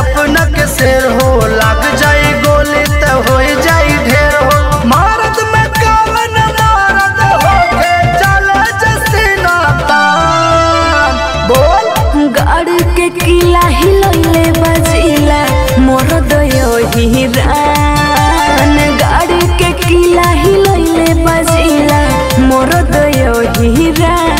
अपना के शेर हो लग जाई गोली त हो जाई ढेर हो मारत में कावन मारत हो के चले जसीना तान बोल गाड़ के किला हिलैले बजिला मोर दयो हिरान गाड़ के किला हिलैले बजिला मोर दयो हिरान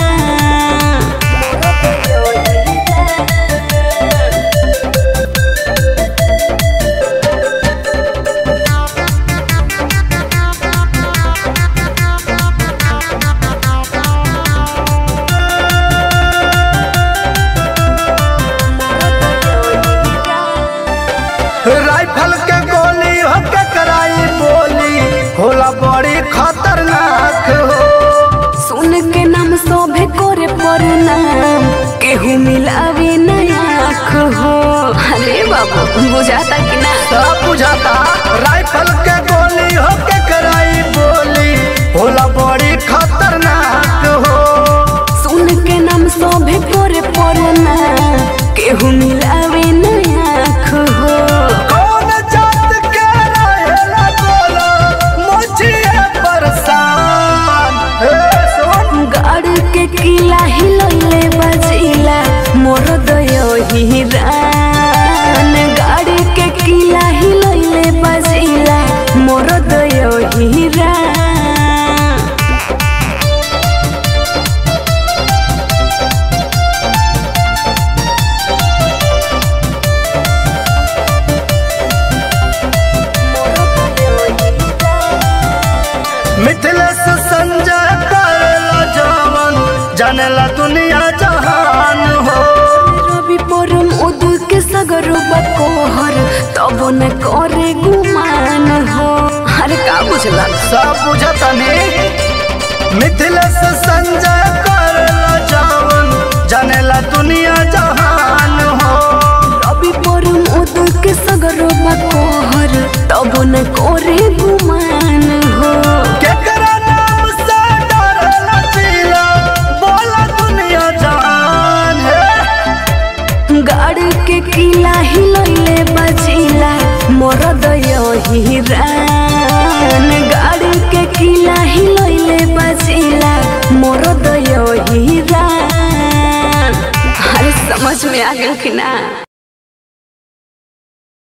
राइफल के गोली हो के कराई बोली होला बड़ी खतरनाक हो सुन के नाम शोभे करे प्रणाम केहू मिलावे नया आँख हो अरे बाबू बुझाता कि ना सब बुझाता राइफल के गोली हो के कराई बोली होला बड़ी खतरनाक हो सुन के नाम शोभे करे प्रणाम केहू मिलावे नया आँख हो कौन जात के रहेला बोला मुझे परेशान हे सुन गाड़ के किला हिलैले बजिला मोर दयो हिरान गाड़ के किला हिलैले बजिला मोर दयो हिरान मिथिलेश संजय करेला जवन जानेला दुनिया जहान हो रवि परम उद के सगरो बकोहर तब न करे गुमान हो अरे का बुझला सब बुझतनी मिथिलेश संजय करेला जवन जानेला दुनिया जहान हो रवि परम उद के सगरो बकोहर तब न करे गुमान हो केकरा नाम से डरेला जिला बोला दुनिया जहान है गाड़ के किला हिलैले बजिला मोर दयो हिरान गाड़ के किला हिलैले बजिला मोर दयो हिरान अरे समझ में आ गया कि ना